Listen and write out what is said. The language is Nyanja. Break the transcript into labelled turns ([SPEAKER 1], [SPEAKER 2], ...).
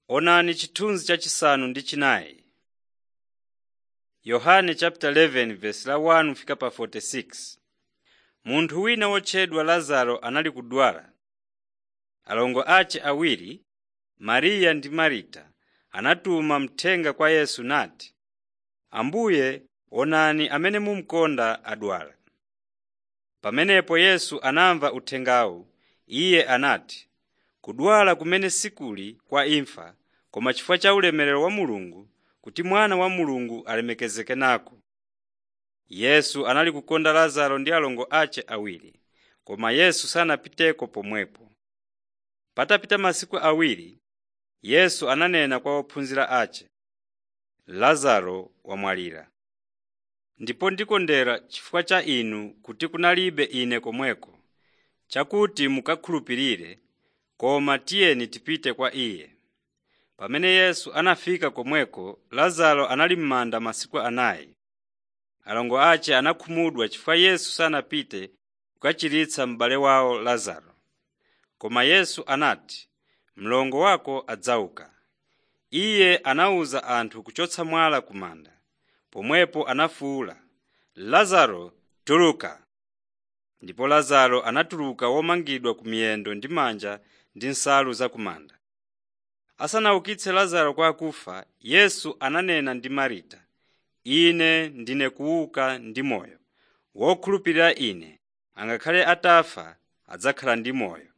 [SPEAKER 1] Onani chithunzi chachisanu ndi chinayi. Yohane chapter 11 verse la 1 fika pa 46. Munthu wina wotchedwa Lazaro anali kudwala. Alongo ace awiri, Mariya ndi Marita, anatuma mthenga kwa Yesu nati, Ambuye onani amene mumukonda adwala. Pamenepo Yesu anamva uthengawu, Iye anati, kudwala kumene sikuli kwa imfa, koma chifukwa cha ulemerero wa Mulungu, kuti Mwana wa Mulungu alemekezeke nako. Yesu anali kukonda Lazaro ndi alongo ace awiri, koma Yesu sanapiteko pomwepo. Patapita masiku awiri, Yesu ananena kwa ophunzira ace, Lazaro wamwalira. Ndipo ndikondera chifukwa cha inu kuti kunalibe ine komweko, chakuti mukakhulupirire, koma tiyeni tipite kwa iye. Pamene Yesu anafika komweko, Lazaro anali m'manda masiku anayi. Alongo ace anakhumudwa chifukwa Yesu sanapite kukachiritsa m'bale wawo Lazaro. Koma Yesu anati, mlongo wako adzauka. Iye anawuza anthu kuchotsa mwala ku manda. Pomwepo anafuwula, Lazaro tuluka! Ndipo Lazaro anatuluka womangidwa ku miyendo ndi manja ndi nsalu za ku manda. Asanaukitse Lazaro kwa akufa, Yesu ananena ndi Marita, Ine ndine kuuka ndi moyo. Wokhulupirira Ine, angakhale atafa adzakhala ndi moyo.